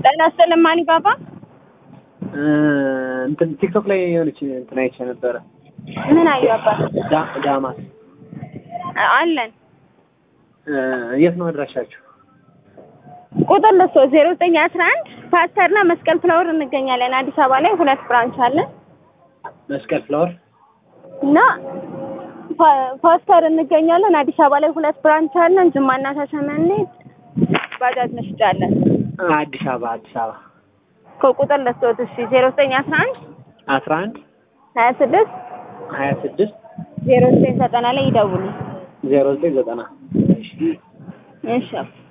ጤና ይስጥልኝ ማኒ ባባ። እንትን ቲክቶክ ላይ የሆነች እንትን አይቼ ነበረ። ምን አየሁ አባት? ዳ- ዳማስ አለን የት ነው አድራሻችሁ? ቁጥር ልሶ ዜሮ ዘጠኝ አስራ አንድ ፓስተርና መስቀል ፍላወር እንገኛለን። አዲስ አበባ ላይ ሁለት ብራንች አለን መስቀል ፍላወር እና ፓ- ፓስተር እንገኛለን። አዲስ አበባ ላይ ሁለት ብራንች አለን። ጅማና ሻሸመኔ ባጃጅ መሽጫለን። አዲስ አበባ አዲስ አበባ ከቁጥር ልሶት እሺ ዜሮ ዘጠኝ አስራ አንድ አስራ አንድ ሀያ ስድስት ሀያ ስድስት ዜሮ ዘጠኝ ዘጠና ላይ ይደውሉ። ዜሮ ዘጠኝ ዘጠና እሺ